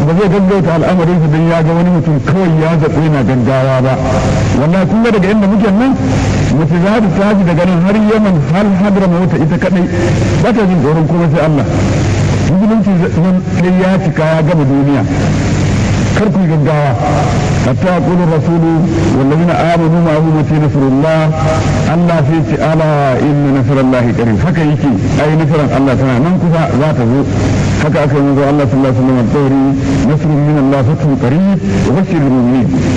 ba zai gaggauta al'amarinsa don ya ga wani mutum kawai ya zaɓo yana gaggawa ba wallahi kun ga daga inda muke nan mace za ta tashi daga nan har yaman har hadra mota ita kadai ba ta jin tsoron kuma sai Allah musulunci nan sai ya cika ya gama duniya kar ku gaggawa hatta yaqulu rasulu wallazina amanu ma hu mati nasrullah Allah sai ce ala inna nasrallahi qarib haka yake ai nasran Allah tana nan kusa za ta zo haka aka yi Allah sallallahu alaihi wasallam alƙawari nasrun min Allah fatun qarib wa bashirul mu'minin